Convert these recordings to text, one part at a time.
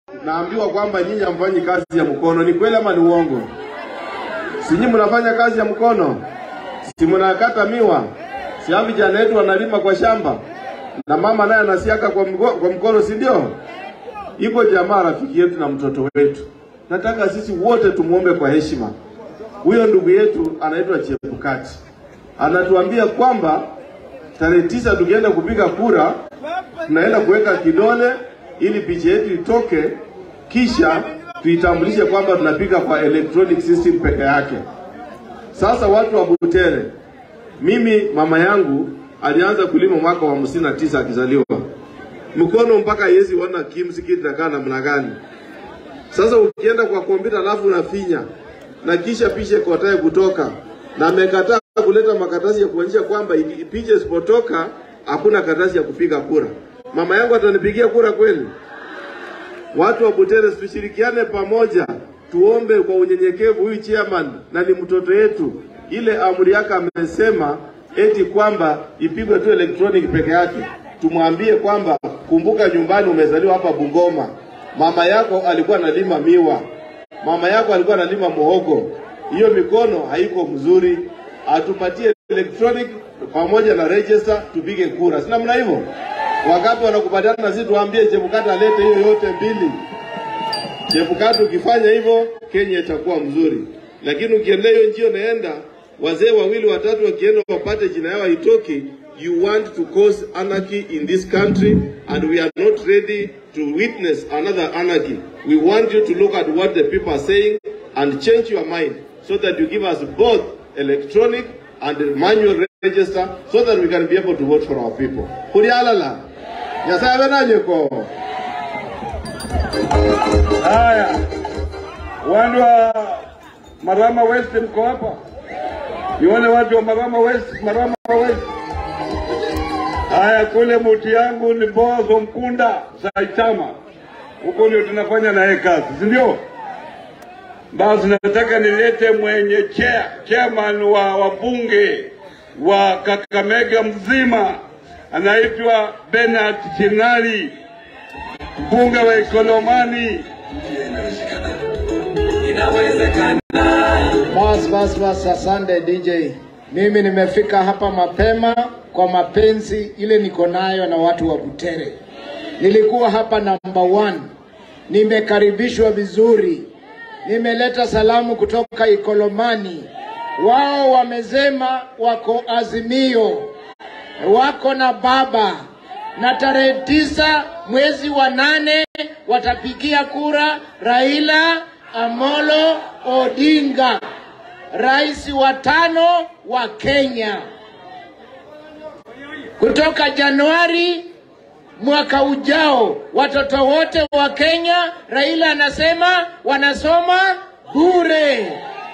naambiwa kwamba nyinyi hamfanyi kazi ya mkono. Ni kweli ama ni uongo? Si nyinyi mnafanya kazi ya mkono? Si mnakata miwa? Si hawa vijana wetu wanalima kwa shamba na mama naye anasiaka kwa, mgo- kwa mkono, si ndio? Iko jamaa rafiki yetu na mtoto wetu, nataka sisi wote tumuombe kwa heshima. Huyo ndugu yetu anaitwa Chebukati, anatuambia kwamba tarehe tisa tukienda kupiga kura, tunaenda kuweka kidole ili picha yetu itoke, kisha tuitambulishe kwamba tunapiga kwa electronic system peke yake. Sasa watu wa Butere, mimi mama yangu alianza kulima mwaka wa hamsini na tisa akizaliwa, mkono mpaka yezi ona kimsi inakaa namna gani. Sasa ukienda kwa kompyuta alafu unafinya na kisha picha ikotae kutoka, na amekataa kuleta makaratasi ya kuonyesha kwamba iki- picha isipotoka hakuna karatasi ya kupiga kura. Mama yangu atanipigia kura kweli? Watu wa Butere, tushirikiane pamoja, tuombe kwa unyenyekevu huyu chairman, na ni mtoto yetu. Ile amri yake amesema eti kwamba ipigwe tu electronic peke yake. Tumwambie kwamba kumbuka, nyumbani umezaliwa hapa Bungoma, mama yako alikuwa analima miwa, mama yako alikuwa analima muhogo. Hiyo mikono haiko mzuri, atupatie electronic pamoja na register, tupige kura, si namna hivyo? Wakati wanakubaliana na sisi, tuambie Chebukati alete hiyo yote mbili. Chebukati ukifanya hivyo, Kenya itakuwa mzuri, lakini ukiendelea hiyo njia unaenda, wazee wawili watatu wakienda wapate jina yao haitoki, you want to cause anarchy in this country and we are not ready to witness another anarchy. We want you to look at what the people are saying and change your mind so that you give us both electronic and manual register so that we can be able to vote for our people. Kulialala. Nyasaye abenanyeko. Haya, watu wa Marama West mko hapa? Nione watu wa Marama West, Marama West. Haya, kule muti yangu ni Bozo Mkunda Saitama, huko ndio tunafanya naye kazi, si ndio? Basi nataka nilete mwenye chair, chairman wa wabunge wa Kakamega mzima, anaitwa Bernard Chinali, mbunge wa Ikolomani. Bas, bas, bas, asante DJ. Mimi nimefika hapa mapema kwa mapenzi ile niko nayo na watu wa Butere. Nilikuwa hapa number one, nimekaribishwa vizuri, nimeleta salamu kutoka Ikolomani. Wao wamesema wako Azimio, wako na baba na tarehe tisa mwezi wa nane watapigia kura Raila Amolo Odinga, rais wa tano wa Kenya. Kutoka Januari mwaka ujao, watoto wote wa Kenya, Raila anasema wanasoma bure.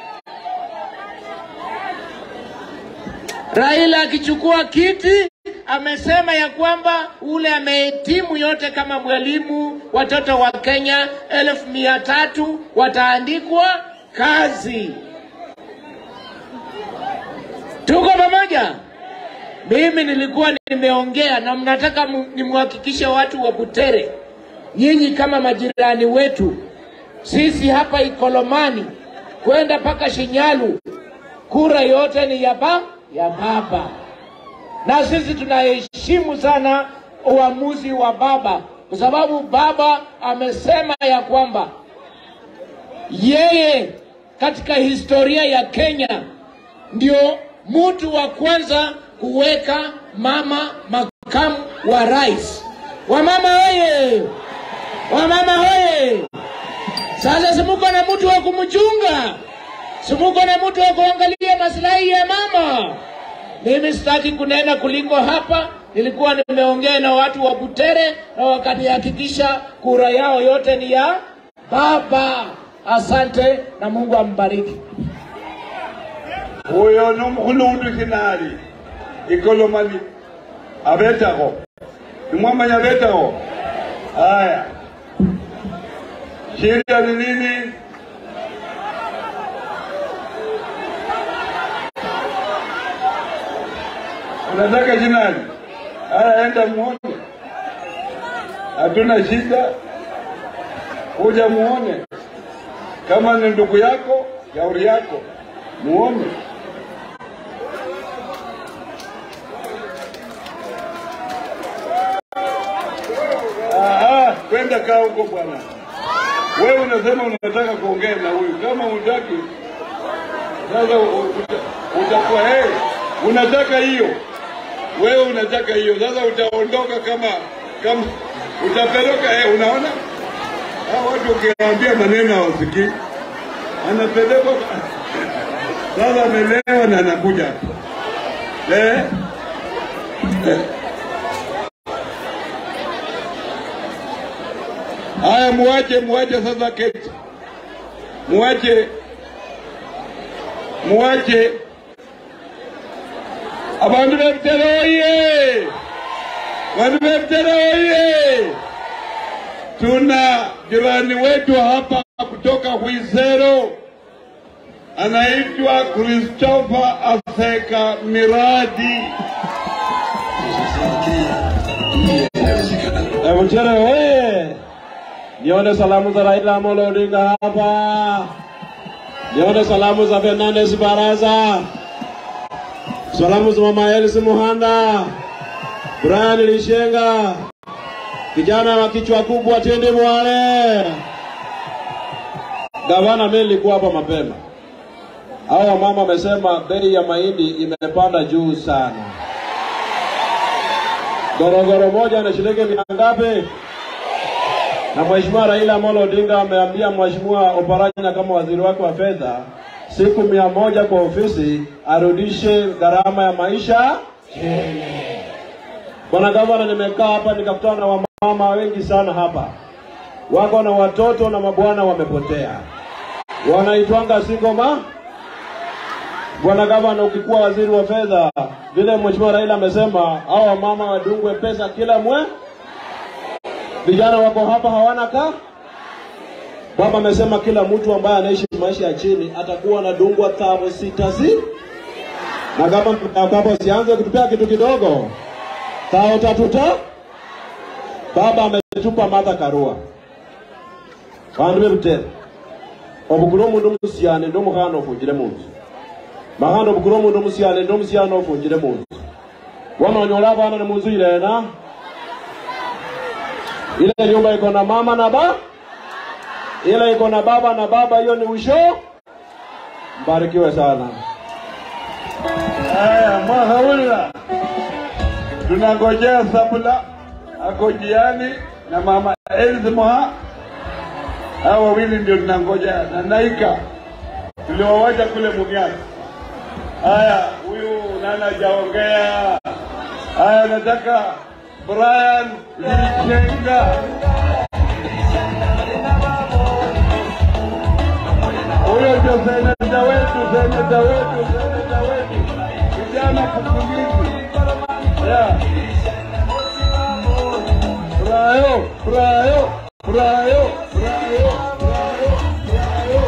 Raila akichukua kiti amesema ya kwamba ule amehitimu yote kama mwalimu, watoto wa Kenya elfu mia tatu wataandikwa kazi. Tuko pamoja? Mimi nilikuwa nimeongea na mnataka mu- nimwhakikishe watu wa Butere, nyinyi kama majirani wetu, sisi hapa Ikolomani kwenda mpaka Shinyalu, kura yote ni ya ba ya baba na sisi tunaheshimu sana uamuzi wa baba, kwa sababu baba amesema ya kwamba yeye katika historia ya Kenya ndio mtu wa kwanza kuweka mama makamu wa rais. Wamama hoye! Wamama hoye! Sasa simuko na mtu wa kumchunga, simuko na mtu wa kuangalia maslahi ya mama. Mimi sitaki kunena kuliko hapa. Nilikuwa nimeongea na watu wa Butere na wakanihakikisha kura yao yote ni ya baba. Asante na Mungu ambariki. Huyo nomkhulundu kinali Ikolomani abetaho nimwamanya abetaho haya shida ni nini unataka jinani haya enda muone hatuna shida kuja muone kama ni ndugu yako, shauri yako, muone. Ah, ah, kwenda kaa huko bwana. Wewe unasema unataka kuongea na huyu, kama hutaki sasa u- uta- utakuwa hey, unataka hiyo, wewe unataka hiyo, sasa utaondoka kama kama utapeleka hey, unaona hao watu ukiwaambia maneno hawasikii, anapelekwa sasa, amelewa na anakuja hapa eh? Eh. Haya, muache muache sasa keti, muache muache abantu b'ebitero oye! Bantu b'ebitero oye! Tuna jirani wetu hapa kutoka Hwisero anaitwa Christopher Aseka Miradi. Ebuchere oye! Nione salamu za Raila Amolo Odinga hapa. Nione salamu za Fernandes Baraza. Salamu za Mama Elsie Muhanda. Brian Lishenga. Kijana wa kichwa kubwa Tende Mwale. Gavana, mimi nilikuwa hapa mapema. Hao wamama wamesema bei ya mahindi imepanda juu sana. Gorogoro moja na shilingi mia ngapi? Na Mheshimiwa Raila Amolo Odinga ameambia Mheshimiwa Oparanya kama waziri wake wa fedha siku mia moja kwa ofisi arudishe gharama ya maisha chini. Bwana gavana, nimekaa hapa nikakutana na wamama wengi sana hapa, wako na watoto na mabwana wamepotea, wanaitwanga singoma. Bwana gavana, ukikuwa waziri wa fedha, vile Mheshimiwa Raila amesema, hao wamama wadungwe pesa kila mwe vijana wako hapa hawana ka baba amesema kila mtu ambaye anaishi maisha ya chini atakuwa anadungwa tabo sita si na kama baba sianze kutupea kitu kidogo tao tatuta baba ametupa Martha Karua bandu bebutera obukula omundu omusiane ndi omukhana ofungire munzu makhana obukula omundu omusiane ndi omusiane ofungire munzu wanonyola abana ni munzu ilena ile nyumba iko na mama na ba ile iko na baba na baba, hiyo ni usho. Mbarikiwe sana. Haya, mwahaula, tunangojea Sabula ako jiani na mama Elzi Moha. Hao wawili ndio tunangoja na Naika tuliwawacha kule Mumias. Haya, huyu nani hajaongea? Haya, nataka Brian Lichenga. Huyo ndio seneta wetu, seneta wetu, seneta wetu, kijana kukulizi. Yeah. Brayo, brayo, brayo, brayo, brayo, brayo.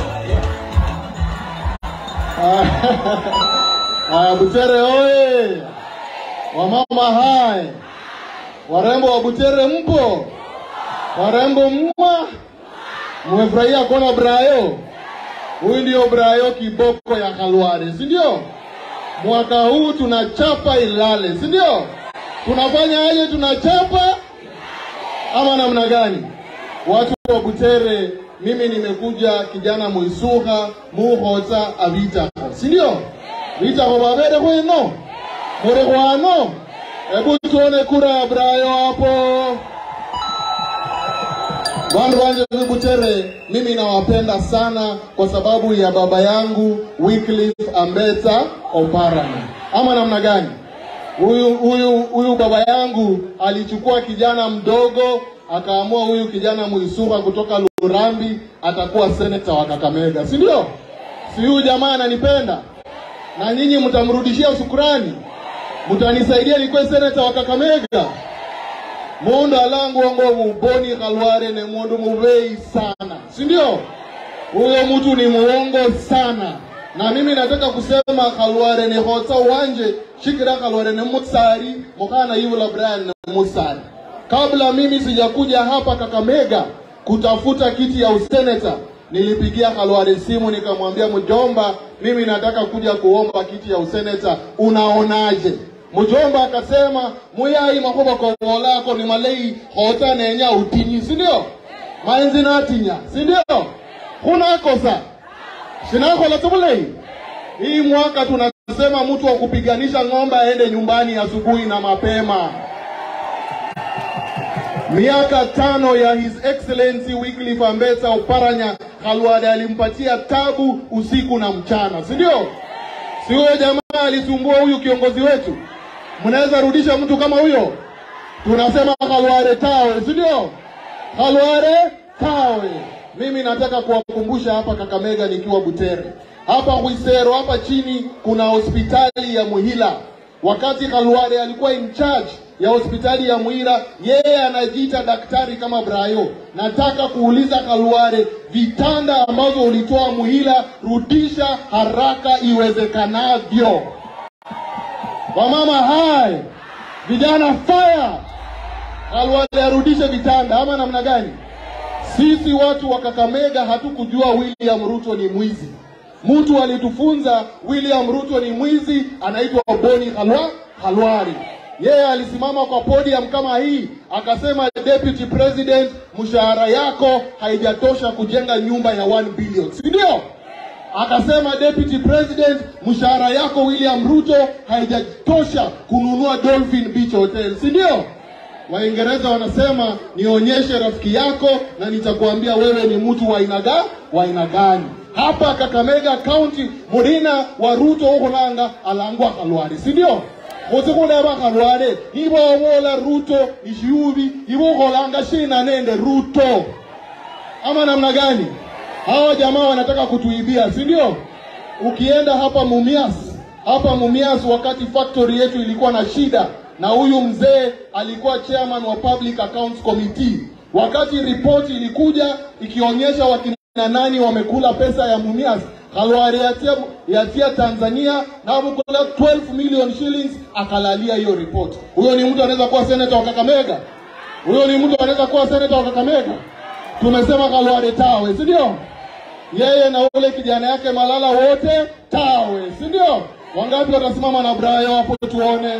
Aya, Butere oye! Wamama hai! Warembo wa Butere mpo? Warembo mma? Mmefurahia kuona Brayo? Huyu ndio Brayo kiboko ya Kalware, si ndio? Mwaka huu tunachapa Ilale, si ndio? Tunafanya aje? Tunachapa ama namna gani? Watu wa Butere, mimi nimekuja kijana mwisuha muhotsa avitako, si ndio? Vitako babere kweno muri kwano, hebu tuone kura ya Brayo hapo. Bandu wanje Butere, mimi nawapenda sana kwa sababu ya baba yangu Wycliffe Ambeta Oparanya, ama namna gani? Huyu huyu huyu baba yangu alichukua kijana mdogo akaamua huyu kijana Mwisuha kutoka Lurambi atakuwa seneta wa Kakamega, si ndio? Si huyu jamaa ananipenda, na nyinyi mtamrudishia shukrani, mtanisaidia nikuwe seneta wa Kakamega. Mundu alangu wango muboni Khalware ni mundu mubei sana, si ndio? Huyo mtu ni muongo sana, na mimi nataka kusema Khalware ni hotsa wanje shikira Khalware ni musari mukana yula Brian ni musari. Kabla mimi sijakuja hapa Kakamega kutafuta kiti ya useneta, nilipigia Khalwale simu nikamwambia, mjomba, mimi nataka kuja kuomba kiti ya useneta, unaonaje? Mjomba akasema muyai makoba kongo lako ni malei hota nenya utinyi, si ndio? Mainzi natinya, si ndio? Huna kosa sinakola tubulei hii mwaka tunasema mtu wa kupiganisha ng'ombe aende nyumbani asubuhi na mapema. Miaka tano ya His Excellency Wycliffe Ambetsa Oparanya Khalwale alimpatia tabu usiku na mchana, si ndio? Si huyo jamaa alisumbua huyu kiongozi wetu? Mnaweza rudisha mtu kama huyo? Tunasema Khalwale tawe, si ndio? Khalwale tawe. Mimi nataka kuwakumbusha hapa Kakamega nikiwa Butere, hapa Hwisero, hapa chini kuna hospitali ya Muhila. Wakati Khalwale alikuwa in charge ya hospitali ya Muhila, yeye anajiita daktari kama Brayo. Nataka kuuliza Khalwale, vitanda ambazo ulitoa Muhila, rudisha haraka iwezekanavyo. Wamama hai, vijana fire, Khalwale arudishe vitanda ama namna gani? Sisi watu wa Kakamega hatukujua William Ruto ni mwizi. Mtu alitufunza William Ruto ni mwizi, anaitwa Boni Khalwa Khalwari. Yeye alisimama kwa podium kama hii akasema, deputy president, mshahara yako haijatosha kujenga nyumba ya 1 billion, si ndio? Akasema deputy president, mshahara yako William Ruto haijatosha kununua Dolphin Beach Hotel, si ndio? Waingereza wanasema nionyeshe rafiki yako na nitakuambia wewe ni mtu wa aina ga wa aina gani. Hapa Kakamega County murina wa Ruto ukulanga alangwa Khalwale, si ndio? Mutukuleba Khalwale ibo wola Ruto ishubi ibo kolanga shina nende Ruto ama namna gani? Hawa jamaa wanataka kutuibia, si ndio? Ukienda hapa Mumias, hapa Mumias, wakati factory yetu ilikuwa na shida na huyu mzee alikuwa chairman wa Public Accounts Committee. Wakati ripoti ilikuja ikionyesha wakina nani wamekula pesa ya Mumias, Khalwale yatia, yatia Tanzania na wamekula 12 million shillings, akalalia hiyo ripoti. Huyo ni mtu anaweza kuwa senator wa Kakamega? Huyo ni mtu anaweza kuwa senator wa Kakamega? Tumesema Khalwale tawe, si ndio? Yeye na ule kijana yake Malala wote tawe, si ndio? Wangapi watasimama na Brayo hapo tuone?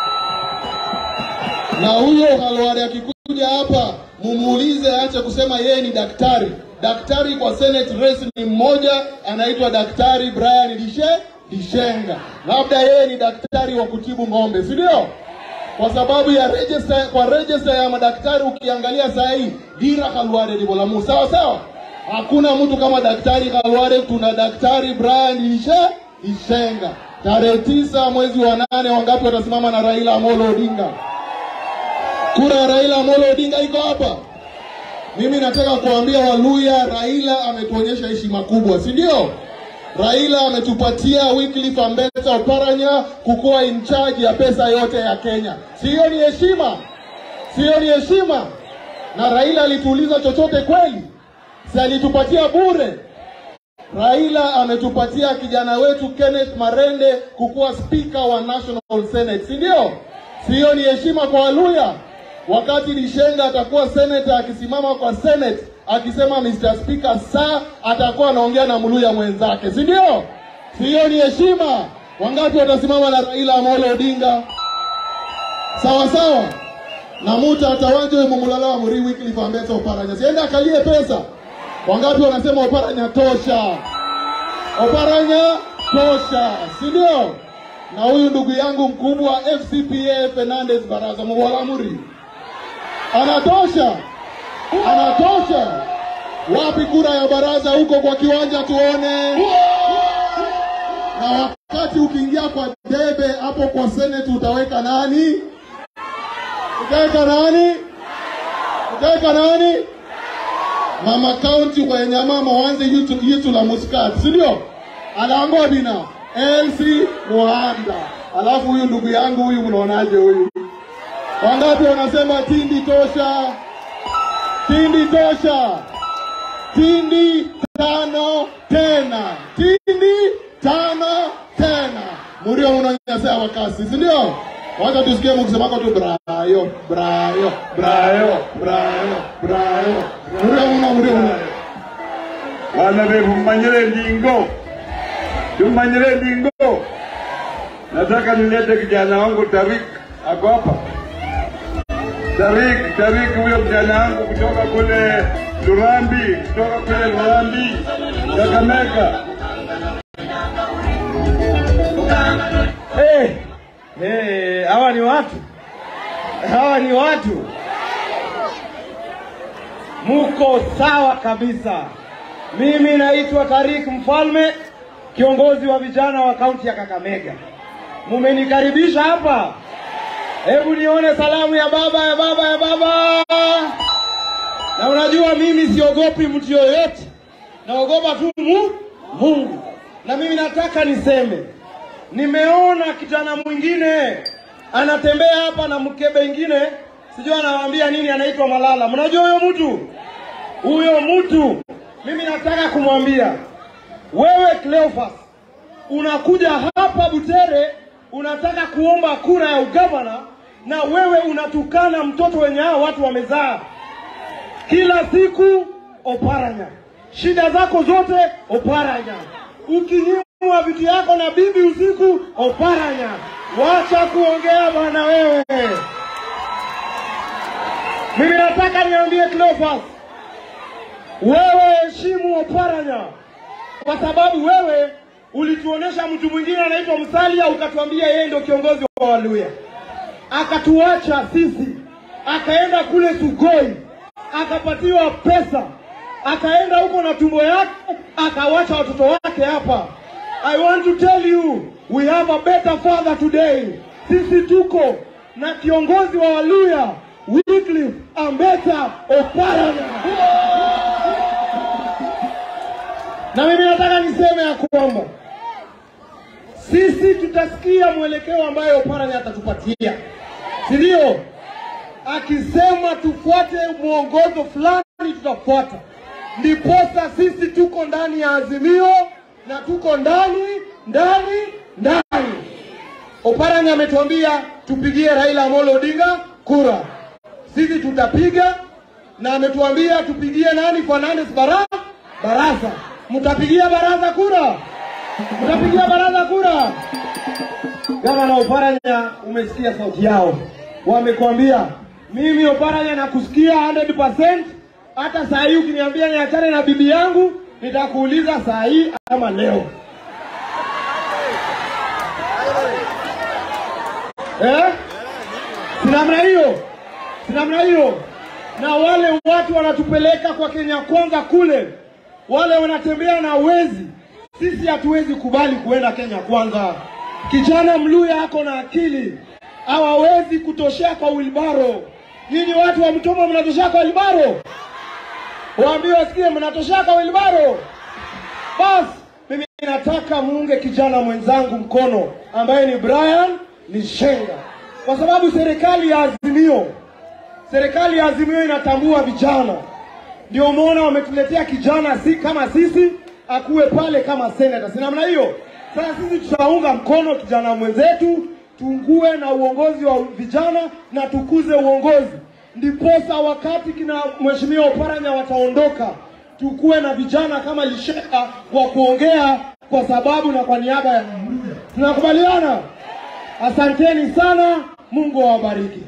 na huyo Khalwale akikuja hapa mumuulize, aache kusema yeye ni daktari. Daktari kwa Senate race ni mmoja, anaitwa Daktari Brian Dishe Dishenga, labda yeye ni daktari wa kutibu ng'ombe, si ndio? Kwa sababu ya register, kwa register ya madaktari ukiangalia saa hii Dira Khalwale ni Bolamu, sawa sawa. Hakuna mtu kama daktari Khalwale, tuna daktari Brian Dishe Dishenga. Tarehe tisa mwezi wa nane, wangapi watasimama na Raila Amolo Odinga? Kura ya Raila Amolo Odinga iko hapa. Mimi nataka kuambia Waluya, Raila ametuonyesha heshima kubwa, si ndio? Raila ametupatia Wycliffe Ambetsa Oparanya kukuwa in charge ya pesa yote ya Kenya. Siyo ni heshima? Siyo ni heshima? Na Raila alituuliza chochote kweli? Si alitupatia bure? Raila ametupatia kijana wetu Kenneth Marende kukuwa spika wa National Senate, si ndio? Siyo ni heshima kwa Waluya? Wakati Lishenga atakuwa senator akisimama kwa Senate akisema Mr. Speaker saa atakuwa anaongea na Mluya mwenzake, si ndio? Siyo ni heshima? Wangapi watasimama na Raila Amolo Odinga? Sawa sawa. Na muta atawanje mumulala wa muri Wycliffe Ambetsa Oparanya. Siende akalie pesa. Wangapi wanasema Oparanya tosha? Oparanya tosha, si ndio? Na huyu ndugu yangu mkubwa FCPA Fernandez Baraza Muwalamuri anatosha, anatosha. Wapi kura ya baraza huko kwa kiwanja tuone? Na wakati ukiingia kwa debe hapo kwa seneti utaweka nani? Utaweka nani? Utaweka nani? Mama kaunti kwa Nyamama wanze yitu, yitu la Muscat, si ndio? Alango bina Elsi Muhanda. Alafu huyu ndugu yangu huyu mnaonaje huyu? Wangapi wanasema Tindi tosha? Tindi tosha. Tindi tano tena. Tindi tano tena. Murio unanyanyasa wakasi, si ndio? Wacha tusikie mkisemako tu brayo, brayo, brayo, brayo, brayo. Mure una, mure una. Bana befu mmanyire ndingo, tumanyire ndingo. Nataka nilete kijana wangu Tarik, ako hapa. Tarik, Tarik, huyo kijana wangu kutoka kule Lurambi, kutoka kule Lurambi, Kakamega. Hey, hey, hawa ni watu, hawa ni watu, muko sawa kabisa. Mimi naitwa Tarik Mfalme, kiongozi wa vijana wa kaunti ya Kakamega. Mumenikaribisha hapa, hebu nione salamu ya baba ya baba ya baba. Na unajua mimi siogopi mtu yoyote, naogopa tu mu Mungu. Na mimi nataka niseme nimeona kijana mwingine anatembea hapa na mkebe ingine, sijui anawaambia nini, anaitwa Malala. Mnajua huyo mtu? Huyo mtu mimi nataka kumwambia wewe, Cleophas, unakuja hapa Butere, unataka kuomba kura ya ugavana, na wewe unatukana mtoto wenye hao watu wamezaa kila siku Oparanya, shida zako zote Oparanya, ukinyimwa vitu yako na bibi usiku Oparanya. Wacha kuongea bwana wewe. Mimi nataka niambie Cleophas, wewe heshimu Oparanya kwa sababu wewe ulituonesha mtu mwingine anaitwa Musalia, ukatuambia yeye ndio kiongozi wa Waluya, akatuacha sisi, akaenda kule Sugoi akapatiwa pesa, akaenda huko na tumbo yake, akawacha watoto wake hapa. I want to tell you we have a better father today. Sisi tuko na kiongozi wa Waluya Wycliffe Ambeta Oparanya, na mimi nataka niseme ya kwamba sisi tutasikia mwelekeo ambayo Oparanya atatupatia, si ndio? akisema tufuate mwongozo fulani tutafuata. Ndiposa sisi tuko ndani ya Azimio na tuko ndani ndani ndani. Oparanya ametuambia tupigie Raila Amolo Odinga kura, sisi tutapiga, na ametuambia tupigie nani? Fernandes bara Barasa. Mtapigia Baraza kura? Mtapigia Baraza kura? Gavana Oparanya, umesikia sauti yao, wamekwambia mimi Oparanya nakusikia 100%. Hata saa hii ukiniambia niachane na bibi yangu, nitakuuliza saa hii ama leo eh? Si namna hiyo, si namna hiyo. Na wale watu wanatupeleka kwa Kenya Kwanza kule, wale wanatembea na wezi, sisi hatuwezi kubali kuenda Kenya Kwanza. Kijana Mluya ako na akili, hawawezi kutoshea kwa wilbaro. Nyinyi watu wa Mtoma mnatoshea kwa wilbaro? Waambie wasikie, mnatoshea kwa wilbaro? Basi mimi nataka muunge kijana mwenzangu mkono ambaye ni Brian Lishenga, kwa sababu serikali ya Azimio, serikali ya Azimio inatambua vijana. Ndio umeona wametuletea kijana si kama sisi akuwe pale kama seneta, si namna hiyo? Sasa sisi tutaunga mkono kijana mwenzetu, tungue na uongozi wa vijana na tukuze uongozi, ndiposa wakati kina mheshimiwa Oparanya wataondoka, tukuwe na vijana kama Lishenga wa kuongea kwa sababu na kwa niaba ya Mluya. Tunakubaliana? Asanteni sana, Mungu awabariki.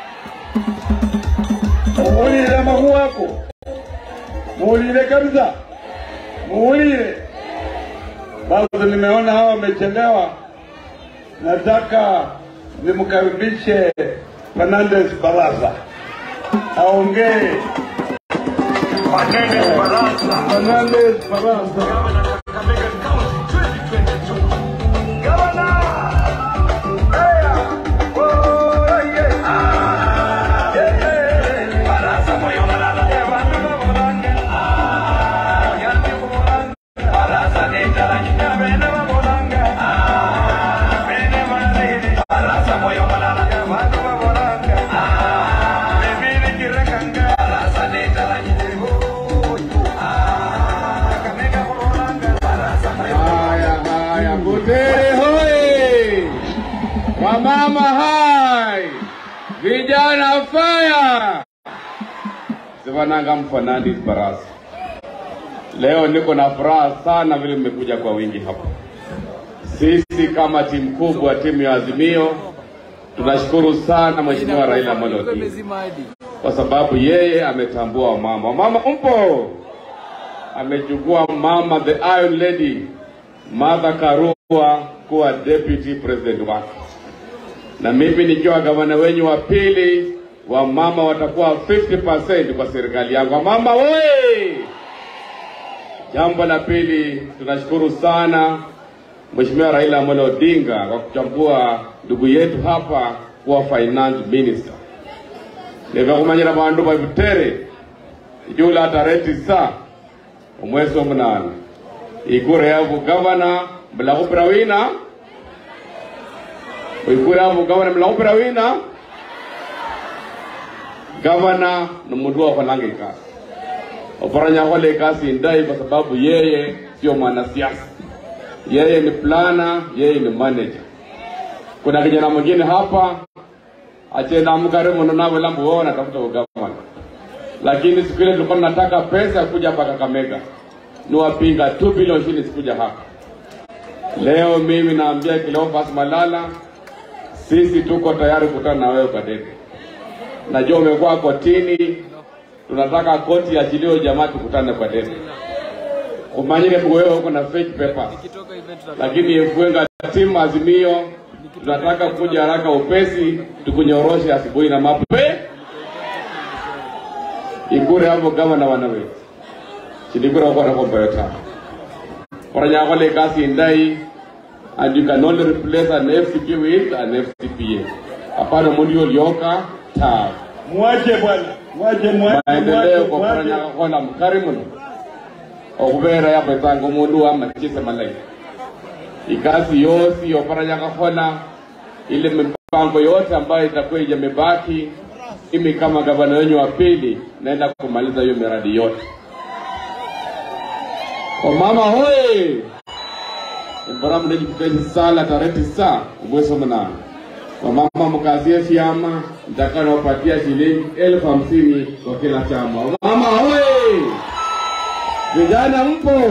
Muulire amakuu wako, muulire kabisa, muulire. Basi nimeona hawa wamechelewa, nataka nimkaribishe Fernandes Baraza aongee. Fernandes Baraza. Fernandes Baraza. Haya, haya, Butere hoye! Wamama hai! Vijana fire! Sivananga Mfanani Barasa. Leo niko na furaha sana vile mmekuja kwa wingi hapa. Sisi kama timu kubwa, timu ya Azimio, tunashukuru sana Mheshimiwa Raila Amolo Odinga kwa sababu yeye ametambua wamama. Wamama mpo, amechukua mama the Iron Lady Martha Karua kuwa deputy president wake, na mimi nikiwa gavana wenyu wa pili, wamama watakuwa 50% kwa serikali yangu. Wamama we! Jambo la pili, tunashukuru sana Mheshimiwa Raila Amolo Odinga kwa kuchagua ndugu yetu hapa kuwa finance minister nivakumanyira vandu va Butere ijula tarehe tisa omwezi wa munane ikura ya vugavana mlakupira wina ikura ya vugavana mlakupira wina gavana ni mundu wakholanga ikasi oparanya akhola ikasi indai kwa sababu yeye sio mwanasiasa yeye ni plana yeye ni manager kuna kijana mwingine hapa achenda mkare muno na wala mbuo natafuta ugavana lakini siku ile tulikuwa tunataka pesa kuja hapa Kakamega niwapinga 2 bilioni shillings kuja hapa leo mimi naambia Cleophas Malala sisi tuko tayari kukutana na wewe kwa debe najua umekuwa kotini tunataka koti achilio jamaa tukutane kwa debe umanyire wewe uko na fake papers lakini efuenga timu azimio tunataka kuja haraka upesi tukunyoroshe asubuhi na mape ikure hapo gavana wana wetu chilikura kwa kwa bayota oranya kwa le kasi ndai and you can only replace an FCP with an FCPA hapana mundio lioka ta Mwache bwana, mwache mwache maendeleo kwa mwache, oranya mwache. kwa na mkarimu okubera ya betango mundu ama chise malai ikasi yosi oparanya kakhola ile mipango yote ambayo itakuwa ijamebaki mimi kama gavana wenyu wa pili naenda kumaliza hiyo miradi yote wamama hoye embaramu nejikutezi sala tarehe tisa umwezi wa munane wamama mkazie vyama ntakanawapatia shilingi elfu hamsini kwa kila chama wamama hoye vijana mpo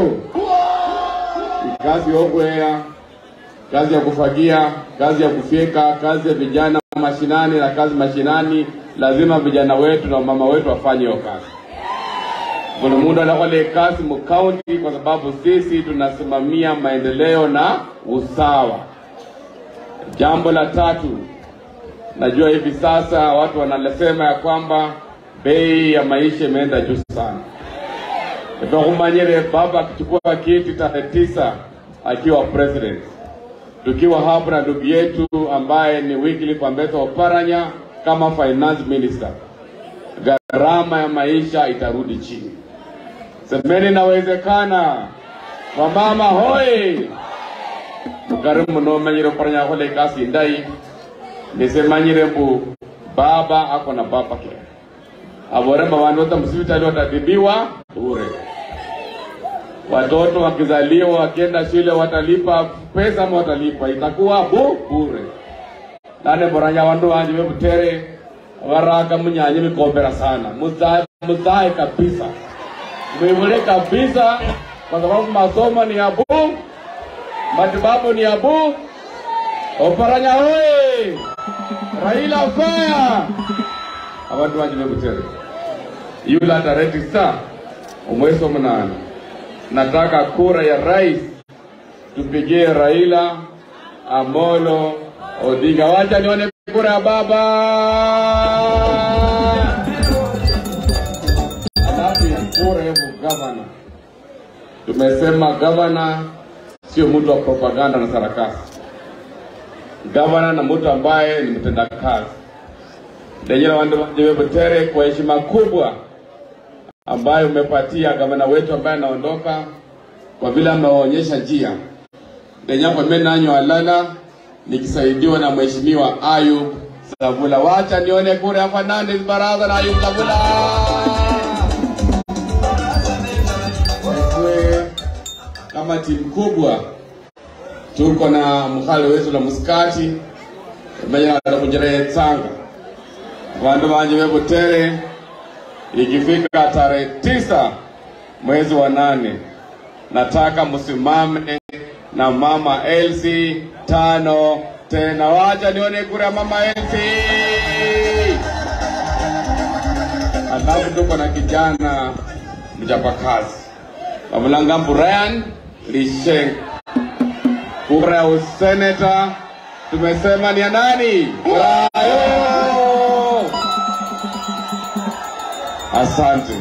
kazi yokwea kazi ya kufagia kazi ya kufyeka kazi ya vijana mashinani na kazi mashinani lazima vijana wetu na mama wetu wafanye hiyo kazi kuna muda anakwale kazi mkaunti kwa sababu sisi tunasimamia maendeleo na usawa jambo la tatu najua hivi sasa watu wanasema ya kwamba bei ya maisha imeenda juu sana Tukumanyire baba akichukua kiti tarehe tisa akiwa president, tukiwa hapa na ndugu yetu ambaye ni Wycliffe Ambetsa Oparanya kama finance minister, gharama ya maisha itarudi chini. Semeni inawezekana. Wamama hoi mukarimu nomanyire Oparanya akhole ikasi indai nisemanyire mbu baba ako na baba care avoremba vanhu vota msivitali watatibiwa bure. Watoto wakizaliwa wakienda shule watalipa pesa ama watalipa itakuwa bu bure. nane boranya vandu vanje vevutere varaka munyanye mikombera sana muzae muzae kabisa mwivule kabisa kwa sababu masomo ni ya bu matibabu ni ya bu oparanya oye raila faya abantu banje bebutere yula tarehe tisa omwezi wa munane nataka kura ya rais tupigie Raila Amolo Odinga. Wacha nione kura ya baba. Alafu ya kura ya gavana, tumesema gavana sio mtu wa propaganda na sarakasi. Gavana na mtu ambaye ni mtendakazi. Lenyera wandu wanje Butere, kwa heshima kubwa ambayo umepatia gavana wetu ambaye anaondoka, kwa vile ameonyesha njia lenyakwa menanyo alala nikisaidiwa na mheshimiwa Ayub Savula. Wacha nione kura ya Fernandes Baraza na Ayub Savula. Kwe, kama timu kubwa tuko na mkhale wetu la muskati menya kunjere tsanga Vandu vanje vebutere, ikifika tarehe tisa mwezi wa nane, nataka msimame na mama Elsie tano tena. Wacha nione kura ya mama Elsie. Alafu tuko na kijana mchapakazi Wamulangambu Ryan Lisheng. Kura ya useneta tumesema ni ya nani? Brayo! Asante.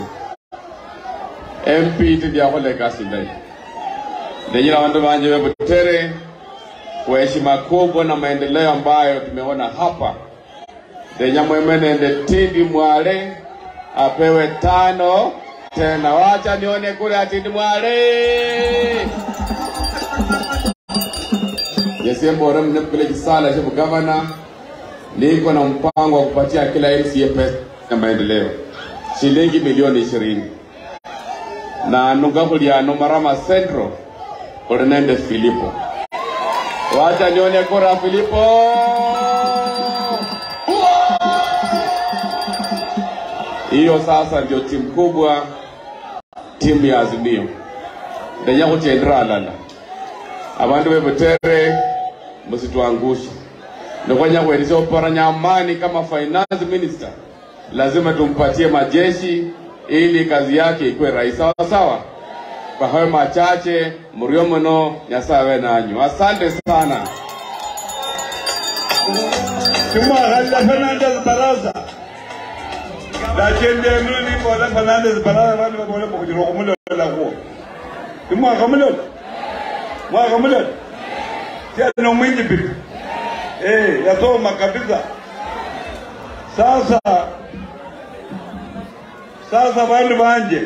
MP tidiakole kasi ndai ndejina wandu wanje webutere kwa heshima kubwa na maendeleo ambayo tumeona hapa ndenya mwemenende tindi mwale apewe tano tena. Wacha nione kule atindi mwale yesembore mne village sala shebu gavana niko na mpango wa kupatia kila MCA pesa ya maendeleo shilingi milioni ishirini na nungakuliano marama central orinende Filipo. Wacha nione kura Filipo. Hiyo sasa ndio timu kubwa, timu ya Azimio ndenya kutendera alala abantu bebutere msituangushe nokwanya kuelezea oparanya amani kama finance minister lazima tumpatie majeshi ili kazi yake ikuwe rahisi sawa sawa kwa hayo machache mrio muno nyasaye awe nanyu asante sana Tumwakhalila Fernandez Baraza lakini mimi bola Fernandez Baraza vanhu vabola mukujira kumulola kuwo timwakamulola mwakamulola tiano mwingi pipi eh yasoma kabisa sasa sasa vanhu vanje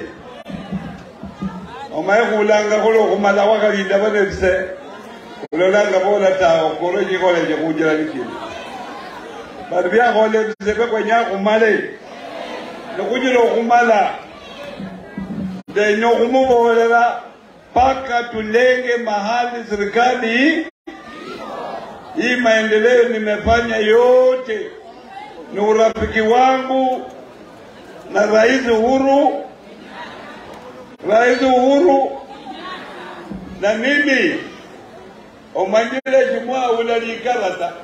omaye khulanga khulo khumala wakhalinda vanevise khulolanga vola tawo koro chikholeche khunjira nichino vanhu vyakholevise vekwenya khumale nikhunyira okhumala ndenya okhumuvolela mpaka tulenge mahali serikali hii maendeleo nimefanya yote ni urafiki wangu na Rais Uhuru, Rais Uhuru na mimi omanyire jumwa ulalikarata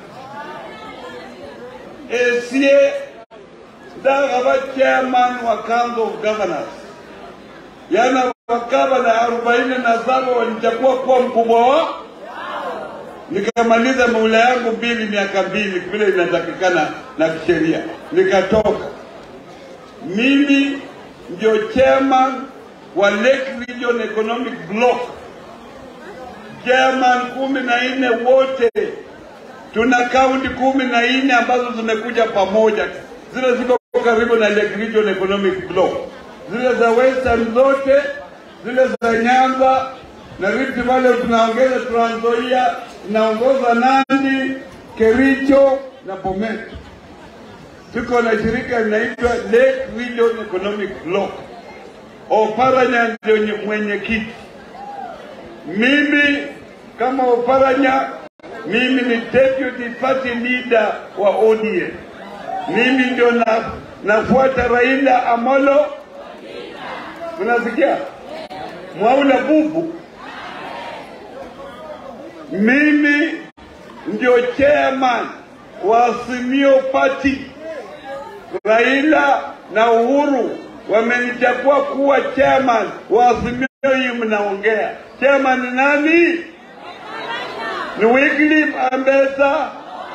esie ndakhaba chairman wa council of governors yana wakabana arobaini na saba walichagua kuwa mkubwa wa nikamaliza muhula yangu mbili miaka mbili vile inatakikana na kisheria nikatoka mimi ndio chairman wa Lake Region Economic Block, chairman kumi na nne wote. Tuna kaunti kumi na nne ambazo zimekuja pamoja, zile ziko karibu na Lake Region Economic Block, zile za Western zote, zile za Nyanza na Rift Valley tunaongeza, Trans Nzoia tunaongoza Nandi, Kericho na Bomet tuko na shirika linaitwa Lake Region Economic Block. Oparanya ndio nye- mwenyekiti. Mimi kama Oparanya, mimi ni deputy party leader wa ODM. Mimi ndio na, nafuata Raila Amolo. Unasikia? Mwaula bubu. Mimi ndio chairman wa Azimio Party. Raila na Uhuru wamenichagua kuwa chairman wa Azimio. Hii mnaongea chairman ni nani? Ni Wycliffe Ambetsa.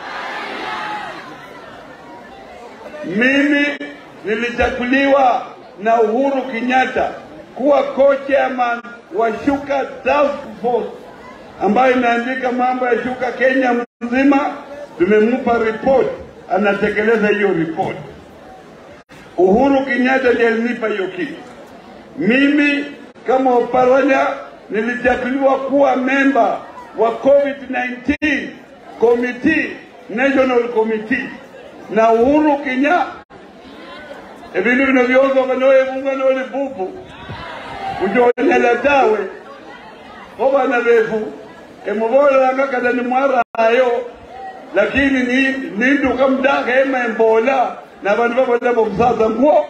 Mimi nilichaguliwa na Uhuru Kenyatta kuwa co-chairman wa Shuka Task Force ambayo imeandika mambo ya shuka Kenya mzima. Tumempa report, anatekeleza hiyo report. Uhuru Kenyatta ndiye alinipa hiyo kitu. Mimi kama Oparanya nilichaguliwa kuwa memba wa COVID-19 committee, national committee na Uhuru Kenyatta ebindu bino byosoka noyebunga noli bubu ujonyela tawe obana befu emubolelanga kata nimwarayo lakini ni- ninduka mdaka ema embola na bandu babona bomusaza ngwo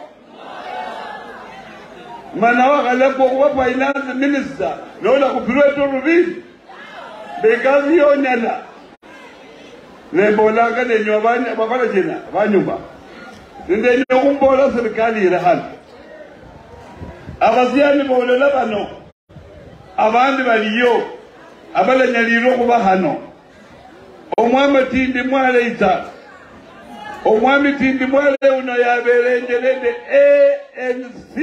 mana wakhalekwa kuba finance minister nola kupirwa etorubili bekazi yonyala nembolanga nenywa bakhola china banyumba nindenya khumbola serikali ile hano abasiani bolola bano abandi baliyo abalanyalirwe khuba hano omwami tindi mwale itsala omwami tindi mwale uno yabelenjelende anc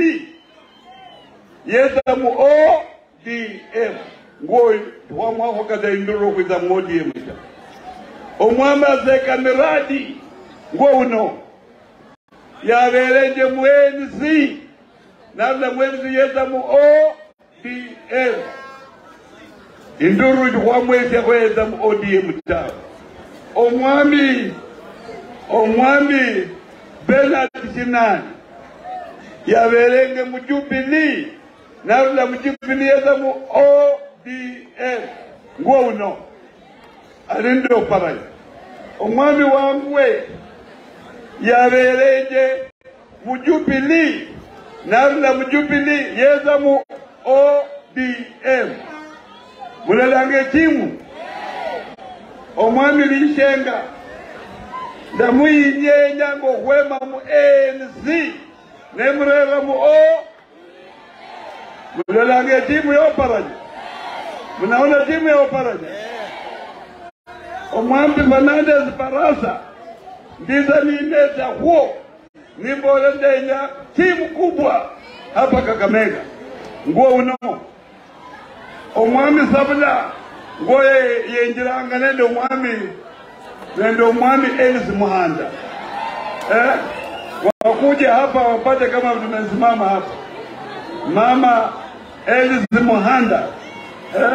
yeza mu odm ngoyo wamwakhokata indururo khwitsa mu odm ta omwami azeka miradi ngo uno yabelenje mu anc nabula mu anc yeza mu odm induru khwamwesya khweza mu odm tawe omwami omwami benard shinani yaberenge mu jubilii narula mu jubilii yeza mu odm ngwo uno alinde oparanya omwami wangwe yaberenje mu jubilii narula mu jubilii yeza mu odm mulalanga etimu omwami lishenga ndamuyinyenga ng'okhwema mu anc nemurera mu o mulolanga etimu yoparanya munaona timu yoparanya omwambi fernandes barasa ndiza nineta huo nimbole ndenya timu kubwa hapa kakamega nguo uno omwami sabula ngo yenjiranga nende omwami nende omwami elis muhanda eh? wakuja hapa wapate kama tumesimama hapa mama elis muhanda eh?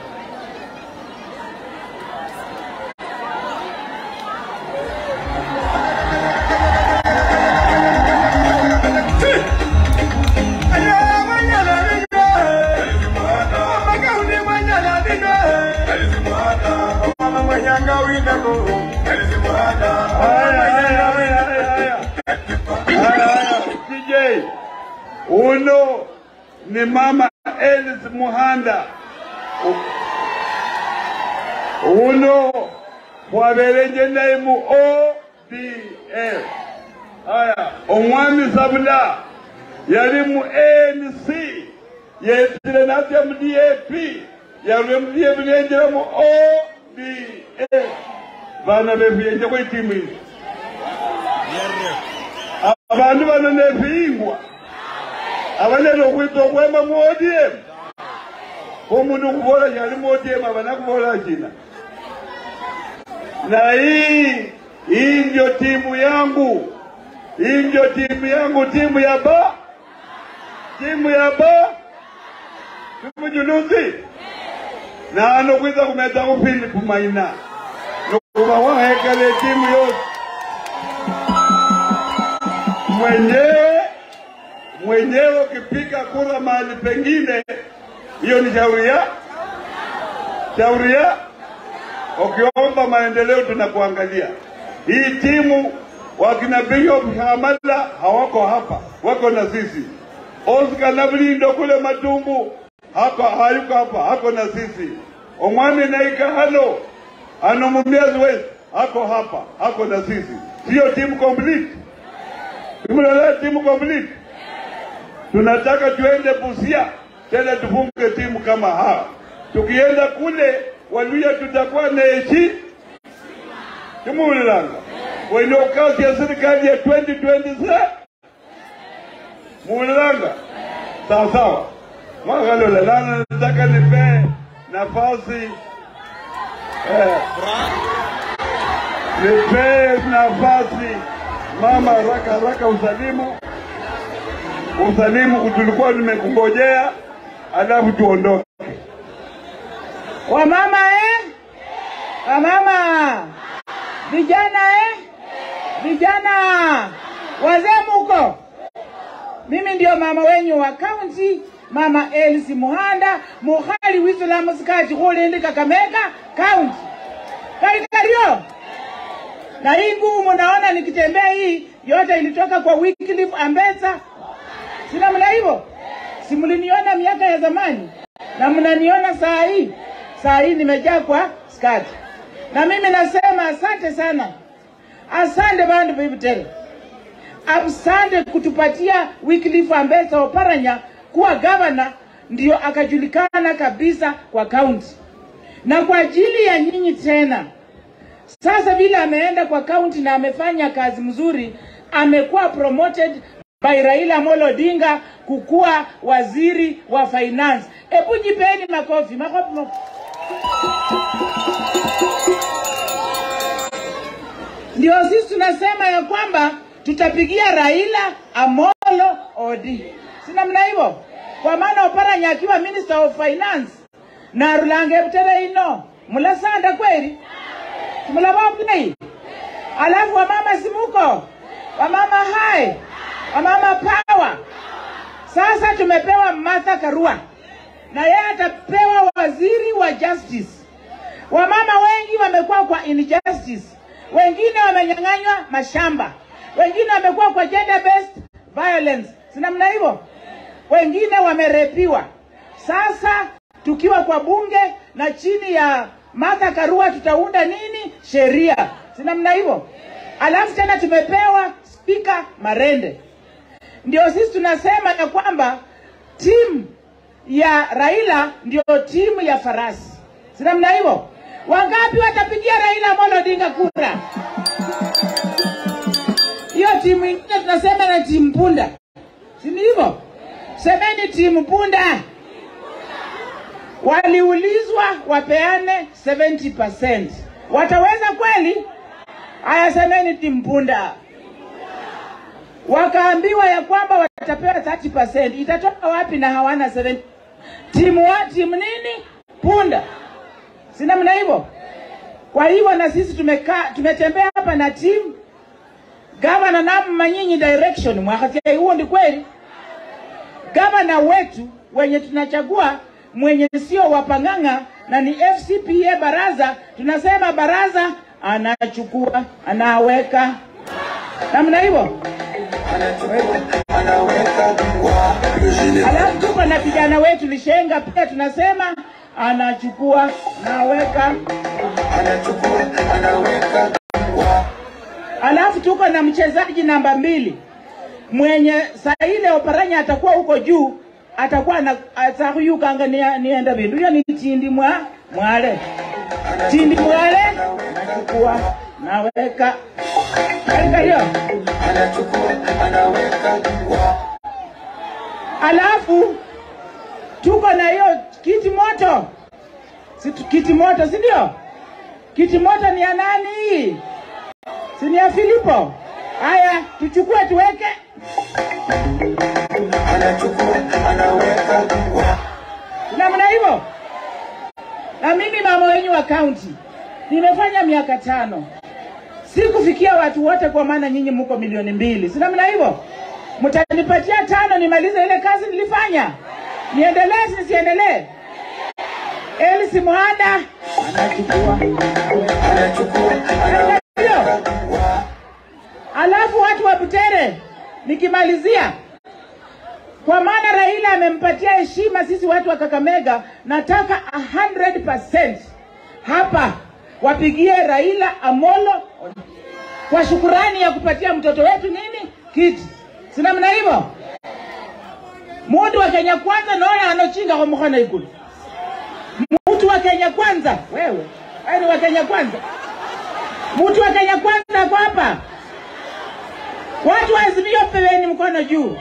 DJ uno ni mama Elis Muhanda U- uno wabelenje naye mu ODM aya omwami Sabula yali mu ANC yetire natya mu DAP yarwe mu DAP nenjira mu ODM bana befuyenje kwetimu izi abantu bano nebiyingwa abanene okwita okwema mu odm omundu okubola kyali mu odm abanakubola kina na hii hii ndio timu yangu hii ndio timu yangu timu ya ba timu ya ba timujuluzi nano kwiza kumeta Philip Maina nokuba wahekele timu yose mwenyewe mwenyewe ukipiga kura mahali pengine, hiyo ni shauri ya shauri ya. Ukiomba maendeleo tunakuangalia. Hii timu wakina Bishop Hamala hawako hapa, wako na sisi. Oscar Navlindo kule Matumbu hako hayuko hapa, hako na sisi. Omwami Naika hano ano Mumias West hako hapa, hako na sisi. Sio timu complete Tumelewa timu complete. Tunataka tuende Busia tena tufunge timu kama hawa. Tukienda kule Waluya tutakuwa na eshi Tumulilanga. Wenye kazi ya serikali ya 2027 Mulilanga. Sawa sawa. Mwagalola lana nataka nipe nafasi eh, nipe nafasi mama haraka haraka usalimu usalimu tulikuwa nimekungojea alafu tuondoke Wamama eh? Wamama. Vijana eh? Vijana. Wazee muko? Mimi ndio mama wenyu wa kaunti, mama Elsie Muhanda, mukhali wisilamu sikati khulindi Kakamega kaunti. Kali kalio. Na hii ngumu naona nikitembea hii yote ilitoka kwa Wycliffe Ambetsa, si namna hivyo? Si mliniona miaka ya zamani na mnaniona saa hii? Saa hii nimejaa kwa skati, na mimi nasema asante sana, asante bandu Bibitere, asante kutupatia Wycliffe Ambetsa Oparanya kuwa gavana, ndio akajulikana kabisa kwa kaunti, na kwa ajili ya nyinyi tena sasa vile ameenda kwa kaunti na amefanya kazi mzuri, amekuwa promoted by Raila Amolo Odinga kukuwa waziri wa finance. Hebu jipeni makofi, makofi, makofi. Ndio sisi tunasema ya kwamba tutapigia Raila Amolo Odinga, si namna hivyo? Kwa maana Oparanya akiwa minister of finance na Rulange Butere ino mulasanda kweli mlababulei alafu wamama simuko wamama hai wamama pawa sasa tumepewa Martha Karua na yeye atapewa waziri wa justice wamama wengi wamekuwa kwa injustice wengine wamenyang'anywa mashamba wengine wamekuwa kwa gender based violence si namna hivyo wengine wamerepiwa sasa tukiwa kwa bunge na chini ya Martha Karua tutaunda nini? Sheria, si namna hivyo? Alafu tena tumepewa spika Marende. Ndio sisi tunasema ya kwamba timu ya Raila ndio timu ya farasi, si namna hivyo? Wangapi watapigia Raila Amolo Odinga kura? Hiyo timu ingine tunasema na timu punda, si ni hivyo? Semeni timu punda waliulizwa wapeane 70%. Wataweza kweli? Haya, semeni timpunda. Wakaambiwa ya kwamba watapewa 30%. Itatoka wapi na hawana 70? Timu wa timu nini? Punda, si namna hivyo? Kwa hivyo na sisi tumekaa tumetembea hapa na timu gavana namma nyinyi direction mwakatia huo ndi kweli gavana wetu wenye tunachagua mwenye sio wapang'ang'a na ni FCPA baraza, tunasema baraza anachukua anaweka namna hivyo. Alafu tuko na kijana wetu Lishenga pia tunasema anachukua naweka. Alafu tuko na mchezaji namba mbili mwenye saa ile Oparanya atakuwa huko juu atakuwa na atakuyukanga nienda vindu hiyo ni tindi mwa mwale tindi mwale nachukua naweka katika hiyo alafu tuko na hiyo kiti moto si kiti moto si ndio kiti moto ni ya nani hii si ni ya Filipo haya tuchukue tuweke namna hivyo. Na mimi mama wenyu wa kaunti nimefanya miaka tano, sikufikia watu wote, kwa maana nyinyi mko milioni mbili, si namna hivyo? Mtanipatia tano nimalize ile kazi nilifanya, niendelee si nisiendelee? Elsi Muhanda anachukua Ndio. Alafu watu wa Butere, nikimalizia kwa maana Raila amempatia heshima sisi watu wa Kakamega, nataka 100% hapa wapigie Raila Amolo kwa shukurani ya kupatia mtoto wetu nini kiti, si namna hivyo? Mundu wa Kenya kwanza naona anochinga kwa mkono ikulu. Mtu wa Kenya kwanza, wewe wewe ni wa Kenya kwanza, mtu wa Kenya kwanza ako hapa. Watu wa Azimio, peweni mkono juu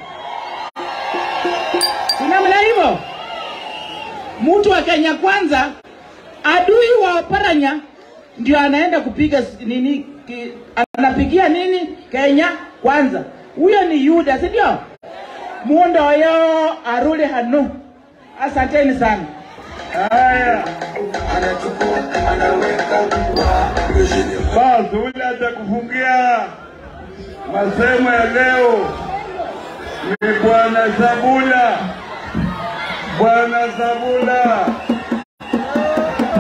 namna hivyo. Mtu wa Kenya kwanza, adui wa Oparanya ndio anaenda kupiga nini ki, anapigia nini Kenya kwanza. Huyo ni Yuda, si ndio? Mundo yo arudi hanu. Asanteni sana. Haya, basi ule atakufungia masemo ya leo ni Bwana Zabula. Bwana Zabula,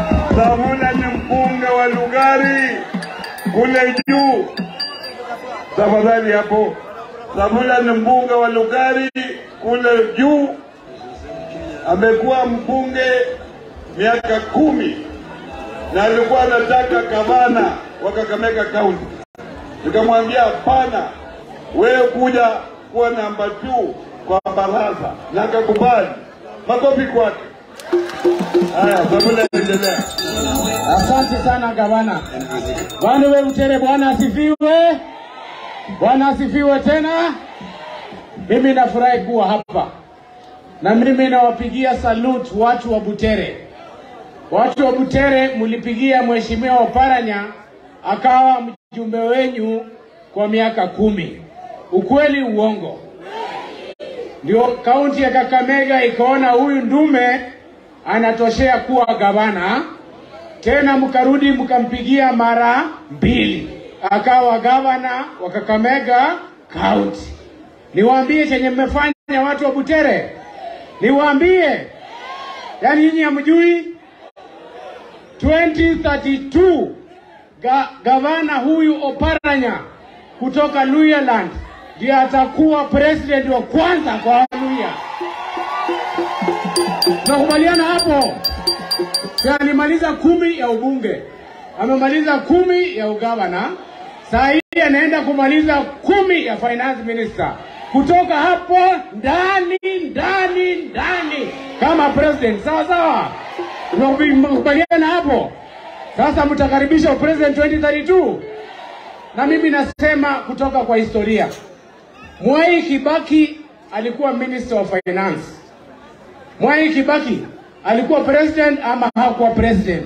Zabula ni mbunge wa Lugari kule juu. tafadhali hapo. Sabula ni mbunge wa Lugari kule juu, amekuwa mbunge miaka kumi na alikuwa anataka gavana wa Kakamega County. Nikamwambia hapana, wewe kuja kuwa namba 2 kwa baraza, na akakubali. Makofi kwake. Haya, Sabula endelea. Asante sana gavana. Bwana we Butere, Bwana asifiwe. Bwana asifiwe tena. Mimi nafurahi kuwa hapa na mimi nawapigia salute watu wa Butere. Watu wa Butere, mlipigia mheshimiwa Oparanya akawa mjumbe wenyu kwa miaka kumi. Ukweli uongo? Ndio kaunti ya Kakamega ikaona huyu ndume anatoshea kuwa gavana tena mkarudi mkampigia mara mbili akawa gavana wa Kakamega County. Niwaambie chenye mmefanya watu wa Butere, niwaambie, yaani nyinyi hamjui 2032 ga, gavana huyu Oparanya kutoka Luhyaland ndiye atakuwa president wa kwanza kwa Waluhya. Tunakubaliana hapo? Si alimaliza kumi ya ubunge, amemaliza kumi ya ugavana, saa hii anaenda kumaliza kumi ya finance minister. Kutoka hapo ndani ndani ndani kama president, sawa sawa. Tunakubaliana hapo? Sasa mtakaribisha president 2032 na mimi nasema kutoka kwa historia, Mwai Kibaki alikuwa minister of finance. Mwai Kibaki alikuwa president ama hakuwa president?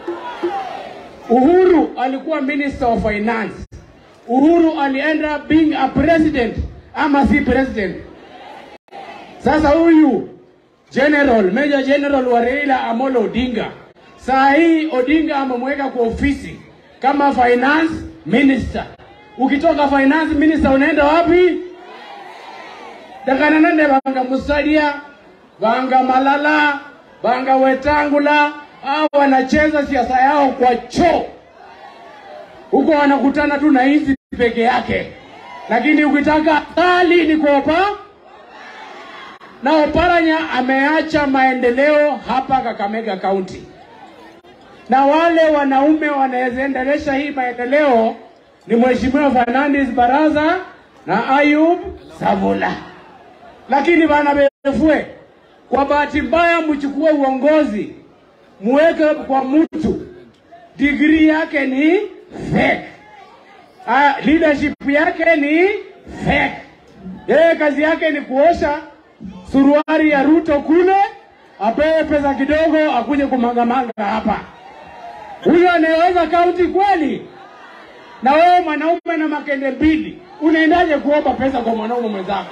Uhuru alikuwa minister of finance. Uhuru alienda being a president ama si president? Sasa huyu general, major general wa Raila Amolo Odinga, saa hii Odinga amemweka kwa ofisi kama finance minister. Ukitoka finance minister unaenda wapi? dakananane banga musalia banga malala banga wetangula au wanacheza siasa yao kwa choo huko, wanakutana tu na hizi peke yake, lakini ukitaka hali ni kuopa na Oparanya ameacha maendeleo hapa Kakamega County, na wale wanaume wanaendelesha hii maendeleo ni Mheshimiwa Fernandes Baraza na Ayub Savula. Lakini bana befue, kwa bahati mbaya mchukue uongozi muweke kwa mtu degree yake ni fake. Ah, leadership yake ni fake. Yeye kazi yake ni kuosha suruari ya Ruto kule, apewe pesa kidogo, akuje kumangamanga hapa. Huyo anayeweza kaunti kweli? Na wewe mwanaume na makende mbili, unaendaje kuomba pesa kwa mwanaume mwenzako?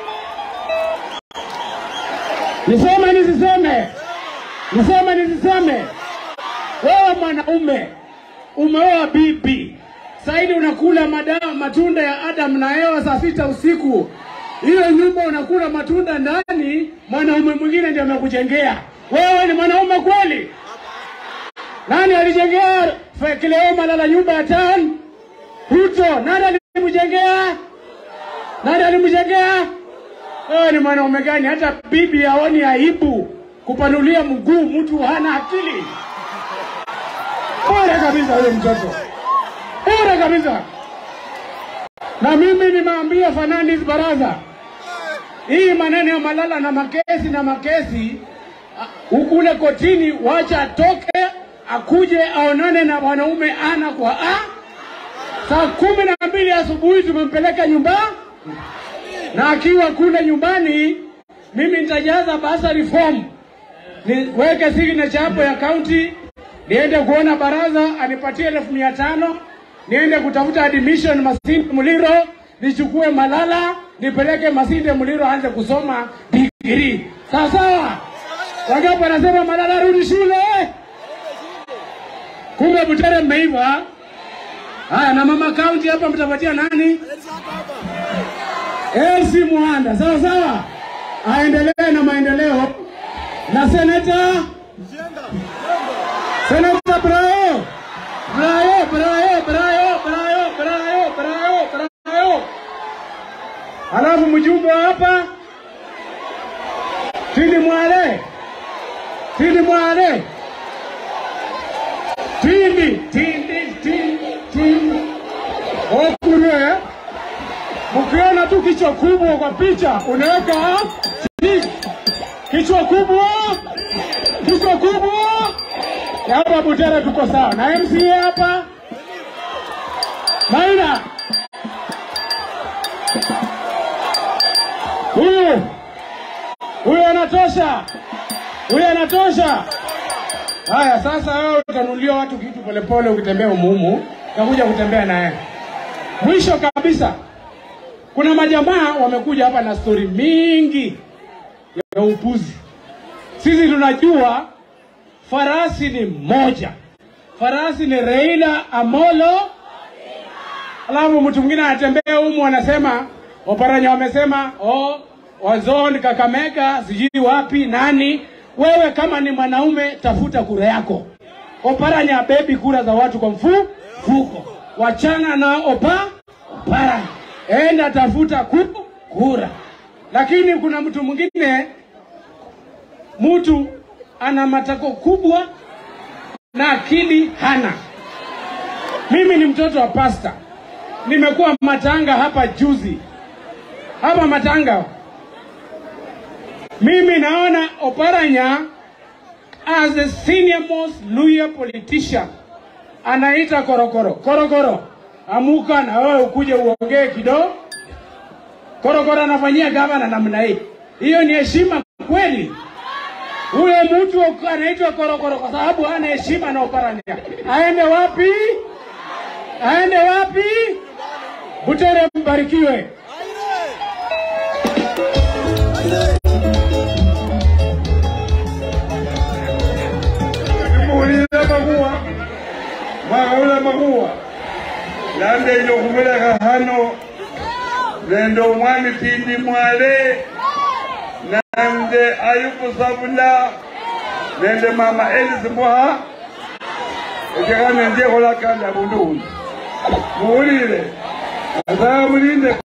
Niseme nisiseme? Niseme nisiseme? Wewe mwanaume umeoa bibi, saidi unakula madawa matunda ya Adam na Eva saa sita usiku, hiyo nyumba unakula matunda ndani, mwanaume mwingine ndiye amekujengea. Wewe ni mwanaume kweli? Nani alijengea Kileo Malala nyumba ya tan? Ruto. Nani alimjengea? Nani alimjengea? Wewe ni mwanaume gani? Hata bibi haoni aibu kupanulia mguu, mtu hana akili. Bora kabisa huyo mtoto, bora kabisa. Na mimi nimeambia Fernandes Baraza, hii maneno ya Malala na makesi na makesi ukule kotini, wacha atoke akuje aonane na wanaume ana kwa a. Saa kumi na mbili asubuhi tumempeleka nyumbani na akiwa kule nyumbani, mimi nitajaza basari form, niweke signature hapo ya county, niende kuona baraza anipatie elfu mia tano niende kutafuta admission Masinde Muliro, nichukue Malala nipeleke Masinde Muliro aanze kusoma degree. Sawa sawa. Wangapi wanasema Malala rudi shule? Kumbe Butere mmeiva. Haya, na mama county hapa mtapatia nani? Elsi Muhanda, sawa sawa, aendelee na maendeleo. Na seneta seneta Brayo Brayo Brayo Brayo Brayo Brayo Brayo Brayo wajumbe wa hapa Tindi Mwale, Tindi Mwale, Tindi, Tindi, Tindi, Tindi. Okure, mkiona tu kichwa kubwa kwa picha unaweka chini. kichwa kubwa, kichwa kubwa. Hapa Butere tuko sawa na MCA hapa Maina huyu huyu anatosha, huyu anatosha. Haya, sasa wewe utanunulia watu kitu polepole, ukitembea umuhumu, utakuja kutembea naye. Mwisho kabisa, kuna majamaa wamekuja hapa na stori mingi ya upuzi. Sisi tunajua farasi ni moja, farasi ni Raila Amolo alafu mtu mwingine anatembea humu anasema Oparanya wamesema oh, wazon Kakamega sijui wapi nani. Wewe kama ni mwanaume tafuta kura yako. Oparanya bebi kura za watu kwa mfu fuko, wachana na opa Oparanya, enda tafuta ku, kura. Lakini kuna mtu mwingine, mtu ana matako kubwa na akili hana. Mimi ni mtoto wa pasta nimekuwa Matanga hapa juzi, hapa Matanga. Mimi naona Oparanya as the senior most Luya politician anaita korokoro korokoro, amuka na wewe ukuje uongee kidogo. Korokoro anafanyia gavana namna hii, hiyo ni heshima kweli? Huyo mtu anaitwa korokoro kwa sababu hana heshima na Oparanya. Aende wapi? Aende wapi? Butere mbarikiwe. Muulire maguwa mwagawula maguwa nande nyo kumuleka hano nende omwami Tindi Mwale nande Ayubu Sabula nende mama Elisi Mboha ekekane ndyekolakanda bundu buno muwulire asaba mulinde